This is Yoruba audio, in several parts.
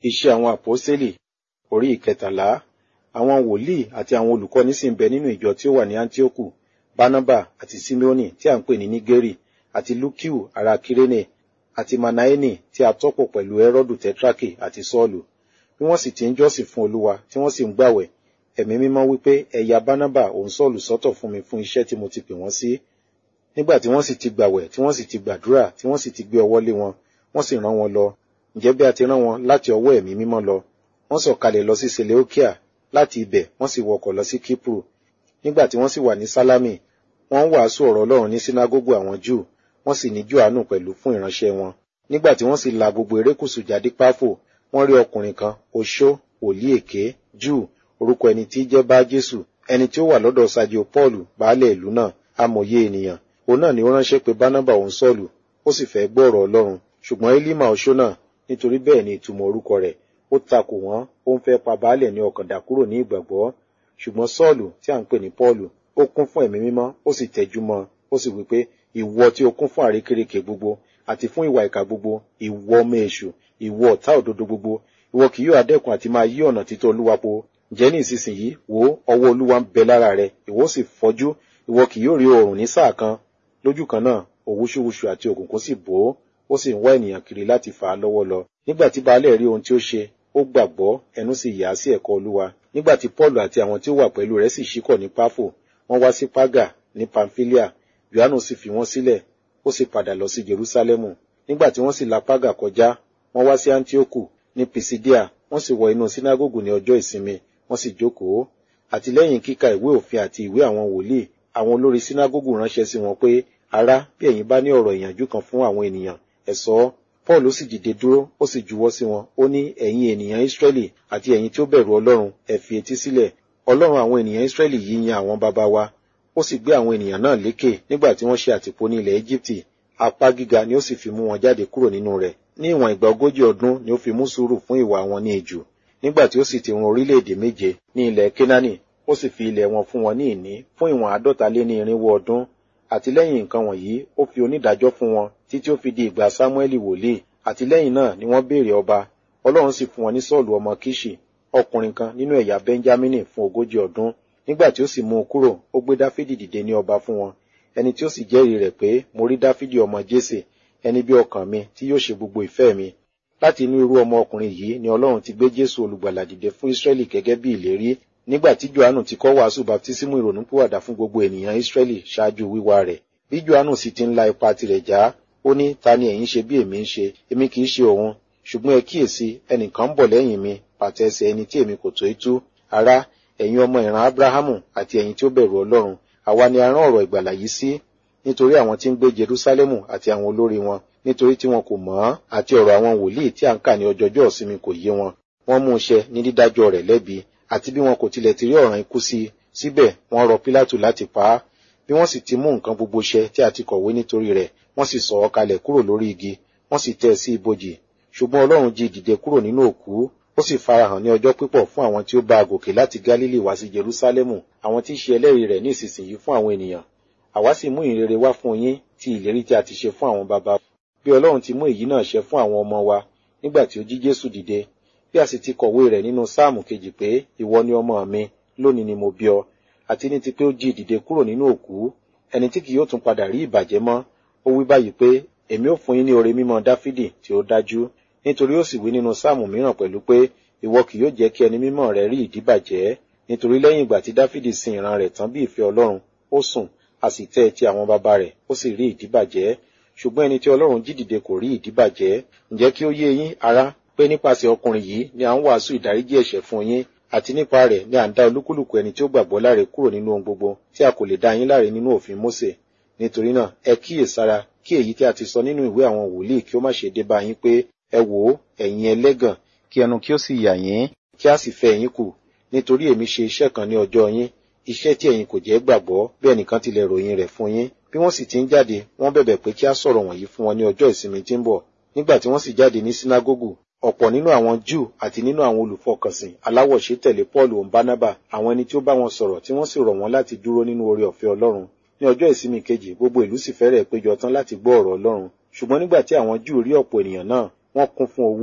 Iṣẹ́ àwọn àpọ́sítélì orí ìkẹtàlá. Àwọn wòlíì àti àwọn olùkọ́ni sì ń bẹ nínú ìjọ tí ó wà ní Áńtíókù, Bánábà àti Síméónì tí à ń pè ní Nígérì, àti Lúkíù ará Kírénè, àti Manaeni tí a tọ́pọ̀ pẹ̀lú Ẹ́rọ́dù Tẹ́trákì àti Sọ́ọ̀lù. Bí wọ́n sì ti ń jọ́sìn fún Olúwa tí wọ́n sì ń gbàwẹ̀, ẹ̀mí mímọ́ wípé ẹ ya Bánábà òun Sọ́ọ̀lù sọ́tọ̀ fún mi fún iṣẹ́ tí mo ti pè wọ́n sí. Nígbà tí wọ́n sì ti gbàwẹ̀, tí wọ́n sì ti gbàdúrà, tí wọ́n sì ti gbé ọwọ́ lé wọn, wọ́n sì rán wọn lọ. Ǹjẹ́ bí a ti rán wọn láti ọwọ́ ẹ̀mí mímọ́ lọ, wọ́n sọ̀kalẹ̀ lọ sí Seleukia, láti ibẹ̀ wọ́n sì wọkọ̀ lọ sí Kípùrù. Nígbà tí wọ́n sì wà ní Sálámì, wọ́n ń wàásù ọ̀rọ̀ Ọlọ́run ní sínágógù àwọn Júù, wọ́n sì ní Jòhánù pẹ̀lú fún ìránṣẹ́ wọn. Nígbà tí wọ́n sì la gbogbo erékùṣù jáde Páfò, wọ́n rí ọkùnrin kan, oṣó, wòlíì èké, Júù, orúkọ ẹni tí jẹ́ bá Jésù, ẹni tí ó wà lọ́dọ̀ Sadio Pọ́ọ̀lù, baálẹ̀ ìlú náà, amòye ènìyàn. Òun náà ni ó ránṣẹ́ pé Bánábà òun Sọ́ọ̀lù, ó sì fẹ́ gbọ́ ọ̀rọ̀ Ọlọ́run. Ṣùgbọ́n Élímà oṣó náà, nítorí bẹ́ẹ̀ ni ìtumọ̀ orúkọ rẹ̀, ó takò wọ́n, ó ń fẹ́ pa baálẹ̀ ní ọkàn dà kúrò ní ìgbàgbọ́. Ṣùgbọ́n Sọ́ọ̀lù tí à ń pè ní Pọ́ọ̀lù, ó kún fún ẹ̀mí mímọ́, ó sì tẹjú mọ́ ó sì wí pé ìwọ tí o kún fún àrékérekè gbogbo àti fún ìwà ìkà gbogbo ìwọ ọmọ èṣù ìwọ ọ̀tá òdodo gbogbo ìwọ kì yóò adẹ́kun àti máa yí ọ̀nà títọ́ olúwa po ǹjẹ́ ní ìsinsìnyí wò ó ọwọ́ olúwa ń bẹ lára rẹ ìwọ sì fọ́jú ìwọ kì yóò rí oòrùn ní sáà kan lójú kan náà òwúṣúwúṣu àti òkùnkùn sì bò ó ó sì ń wá ènìyàn kiri láti fà á lọ́wọ́ lọ nígbà tí baálẹ̀ rí ohun tí ó ṣe ó gbàgbọ́ ẹnu sì yà á sí ẹ̀kọ́ olúwa nígbà tí Pọ́ọ̀lù àti àwọn tí ó wà pẹ̀lú rẹ̀ sì ṣíkọ̀ ní Páfò wọ́n wá sí Págà ní Pamfilia Yohanu sì fi wọ́n sílẹ̀ ó sì padà lọ sí Jerúsálẹ́mù nígbà tí wọ́n sì la Págà kọjá wọ́n wá sí Antioku ní Pisidia wọ́n sì wọ inú sínágógù ní ọjọ́ ìsinmi wọ́n sì jókòó àti lẹ́yìn kíka ìwé òfin àti ìwé àwọn wòlíì àwọn olórí sínágógù ránṣẹ́ sí wọn pé ará bí ẹ̀yin bá ní ọ̀rọ̀ ìyànjú kan fún àwọn ènìyàn ẹ sọ ọ́ Paul sì dìde dúró ó sì juwọ́ sí wọn ó ní ẹ̀yin ènìyàn Ísírẹ́lì àti ẹ̀yin tí ó bẹ̀rù Ọlọ́run ẹ fi etí sílẹ̀ Ọlọ́run àwọn ènìyàn Ísírẹ́lì yìí yan àwọn baba wa ó sì gbé àwọn ènìyàn náà lékè nígbà tí wọ́n ṣe àtìpó ní ilẹ̀ Íjíbítì apá gíga ni ó sì fi mú wọn jáde kúrò nínú rẹ̀ ní ìwọ̀n ìgbà ogójì ọdún ni ó fi mú sùúrù fún ìwà wọn ní ejù nígbà tí ó sì ti run orílẹ̀-èdè méje ní ilẹ̀ Kénáánì ó sì fi ilẹ̀ wọn fún wọn ní ìní fún ìwọ̀n àádọ́ta lé ní irinwó ọdún àti lẹ́yìn nǹkan wọ̀nyí ó fi onídàájọ́ fún wọn títí ó fi di ìgbà Sámúẹ́lì wòlíì àti lẹ́yìn náà ni wọ́n béèrè ọba Ọlọ́run sì fún wọn ní Sọ́ọ̀lù ọmọ Kíṣì ọkùnrin kan nínú ẹ̀yà Bẹ́ńjámínì fún ogójì ọdún nígbà tí ó sì mú un kúrò ó gbé Dáfídì dìde ní ọba fún wọn ẹni tí ó sì jẹ́rìí rẹ̀ pé mo rí Dáfídì ọmọ Jésè ẹni bí ọkàn mi tí yóò ṣe gbogbo ìfẹ́ mi láti inú irú ọmọ ọkùnrin yìí ni Ọlọ́run ti gbé Jésù olùgbàlà dìde fún Ísírẹ́lì gẹ́gẹ́ bí ìlérí nígbà tí Jòhánù ti kọ́ wàásù baptísímù ìrònúpìwàdà fún gbogbo ènìyàn Ísírẹ́lì ṣáájú wíwá rẹ̀ bí Jòhánù sì ti ń la ipa tirẹ̀ já ó ní ta ni ẹ̀yin ṣe bí èmi ń ṣe èmi kì í ṣe òun ṣùgbọ́n ẹ kíyèsí ẹnìkan ń bọ̀ lẹ́yìn mi pàtẹ ẹsẹ̀ ẹni tí èmi kò tó tú ará ẹ̀yin ọmọ ìran Ábúráhámù àti ẹ̀yin tí ó bẹ̀rù Ọlọ́run àwa ni a rán ọ̀rọ̀ ìgbàlà yìí sí nítorí àwọn tí ń gbé Jerúsálẹ́mù àti àwọn olórí wọn nítorí tí wọn kò mọ̀ ọ́n àti ọ̀rọ̀ àwọn wòlíì tí à ń kà ní ọjọ́jọ́ ìsinmi kò yé wọn wọ́n mú un ṣe ní dídájọ́ rẹ̀ lẹ́bi àti bí wọn kò tilẹ̀ ti rí ọ̀ràn ikú sí i síbẹ̀ wọ́n rọ Pílátù láti pa á bí wọ́n sì ti mú nǹkan gbogbo ṣẹ tí a ti kọ̀wé nítorí rẹ̀ wọ́n sì sọ̀ ọ́ kalẹ̀ kúrò lórí igi wọ́n sì tẹ́ ẹ sí ibojì ṣùgbọ́n Ọlọ́run jí dìde kúrò nínú òkú ó sì farahàn ní ọjọ́ pípọ̀ fún àwọn tí ó bá a gòkè láti Gálílì wá sí Jerúsálẹ́mù àwọn tí í ṣe ẹlẹ́rìí rẹ̀ ní ìsinsìnyí fún àwọn ènìyàn àwa sì mú ìrere wá fún yín ti ìlérí tí a ti ṣe fún àwọn baba bí Ọlọ́run ti mú èyí náà ṣe fún àwọn ọmọ wa nígbà tí ó jí Jésù dìde bí a sì ti kọ̀wé rẹ̀ nínú sáàmù kejì pé ìwọ ni ọmọ mi lónìí ni mo bí ọ àti ní ti pé ó jí dìde kúrò nínú òkú ẹni tí kì yóò tún padà rí ìbàjẹ́ mọ́ ó wí báyìí pé èmi ó fún yín ní oore mímọ́ Dáfídì tí ó dájú nítorí ó sì wí nínú sáàmù mìíràn pẹ̀lú pé ìwọ kì yóò jẹ́ kí ẹni mímọ́ rẹ rí ìdíbàjẹ́ nítorí lẹ́yìn ìgbà tí Dáfídì sin ìran rẹ̀ tán bí ìfẹ́ Ọlọ́run ó sùn a sì tẹ́ ẹ ti àwọn baba rẹ̀ ó sì rí ìdíbàjẹ́ ṣùgbọ́n ẹni tí Ọlọ́run jí dìde kò rí ìdíbàjẹ́ ǹjẹ́ kí ó yé yín ará pé nípasẹ̀ ọkùnrin yìí ni à ń wàásù ìdáríjì ẹ̀ṣẹ̀ fún yín àti nípa rẹ̀ ni à ń dá olúkúlùkù ẹni tí ó gbàgbọ́ láre kúrò nínú ohun gbogbo tí a kò lè dá yín láre nínú òfin Mósè nítorí náà ẹ kíyèsára kí èyí tí a ti sọ nínú ìwé àwọn wòlíì kí ó má ṣe dé bá yín pé ẹ wò ó ẹ̀yin ẹlẹ́gàn kí ẹnu kí ó sì yà yín kí a sì fẹ́ yín kù nítorí èmi ṣe iṣẹ́ kan ní ọjọ́ yín iṣẹ́ tí ẹ̀yin kò jẹ́ gbàgbọ́ bí ẹnìkan tilẹ̀ ròyìn rẹ̀ fún yín bí wọ́n sì ti ń jáde wọ́n bẹ̀bẹ̀ pé kí a sọ̀rọ̀ wọ̀nyí fún wọn ní ọjọ́ ìsinmi tí ń bọ̀ nígbà tí wọ́n sì jáde ní sínágógù ọ̀pọ̀ nínú àwọn Júù àti nínú àwọn olùfọkànsìn aláwọ̀ṣe tẹ̀lé Pọ́ọ̀lù òun Bánábà àwọn ẹni tí ó bá wọn sọ̀rọ̀ tí wọ́n sì rọ̀ wọ́n láti dúró nínú oore ọ̀fẹ́ Ọlọ́run ní ọjọ́ ìsinmi kejì gbogbo ìlú sì fẹ́rẹ̀ péjọ tán láti gbọ́ ọ̀rọ̀ Ọlọ́run ṣùgbọ́n nígbà tí àwọn Júù rí ọ̀pọ̀ ènìyàn náà wọ́n kún fún owú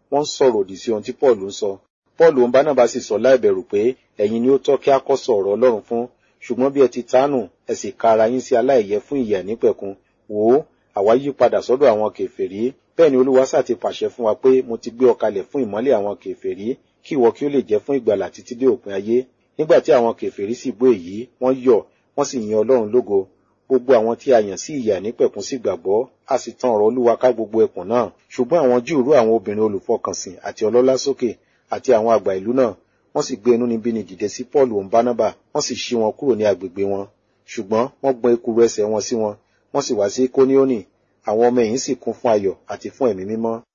wọ́n ń sọ̀rọ̀ òdì sí ohun tí paul ń sọ paul òun bánábà sì sọ láìbẹ̀rù pé ẹ̀yin ni ó tọ́ kí a kọ́ sọ ọ̀rọ̀ ọlọ́run fún ṣùgbọ́n bí ẹ ti tánù ẹ sì ka ara yín sí aláìyẹ fún ìyà nípẹ̀kun wò ó àwa yí padà sọ́dọ̀ àwọn kèfèrí bẹ́ẹ̀ ni olúwa sá ti pàṣẹ fún wa pé mo ti gbé ọ kalẹ̀ fún ìmọ́lẹ̀ àwọn kèfèrí kí ìwọ kí ó lè jẹ́ fún ìgbàlà títí dé òpin ayé nígbà tí àwọn kèfèrí sì gbọ́ èyí wọ́n yọ̀ wọ́n sì yin ọlọ́run lógo gbogbo àwọn tí a yàn sí ìyà nípẹ̀kun sì gbàgbọ́ a sì tan ọ̀rọ̀ olúwa ká gbogbo ẹkùn náà ṣùgbọ́n àwọn júù rú àwọn obìnrin olùfọkànsìn àti ọlọ́lá sókè àti àwọn àgbà ìlú náà wọ́n sì gbé inúnibíni dìde sí paul òun bánábà wọ́n sì ṣí wọn kúrò ní agbègbè wọn ṣùgbọ́n wọ́n gbọ́n ekuru ẹsẹ̀ wọn sí wọn wọ́n sì wá sí kóníónì àwọn ọmọ ẹ̀yìn sì kún fún ayọ̀ àti fún ẹ̀mí mímọ́